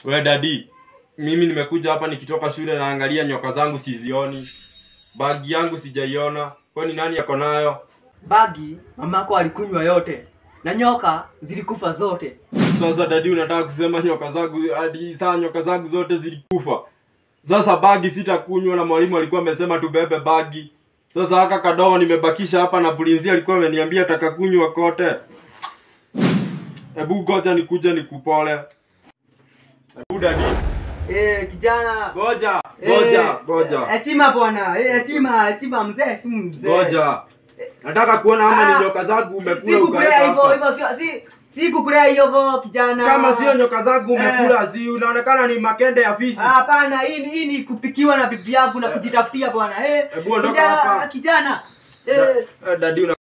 We dadi, mimi nimekuja hapa nikitoka shule naangalia nyoka zangu sizioni. Bagi yangu sijaiona. Kwani nani yako nayo? Bagi mamako alikunywa yote na nyoka zilikufa zote. Sasa dadi, unataka kusema nyoka zangu hadi saa nyoka zangu zote zilikufa? Sasa bagi sitakunywa, na mwalimu alikuwa amesema tubebe bagi. Sasa haka kadogo nimebakisha hapa, na pulinzi alikuwa ameniambia takakunywa kote. Hebu ngoja nikuje nikupole. Hebu dadi, Eh, kijana. ngoja ngoja ngoja Heshima bwana. Eh, heshima, heshima mzee, si mzee. ngoja. Nataka kuona ama Ah, ni nyoka zangu umekula Si kukulea ukaweka hivyo hapa. hivyo si si kukulea hivyo kijana. Kama sio nyoka zangu umekula, si unaonekana ni makende ya fisi. Ah, Hapana, hii ni- hii ni kupikiwa na bibi yangu na kujitafutia bwana. Eh, Hebu ondoka kijana, hapa. kijana. Eh, Da- eh, Dadi una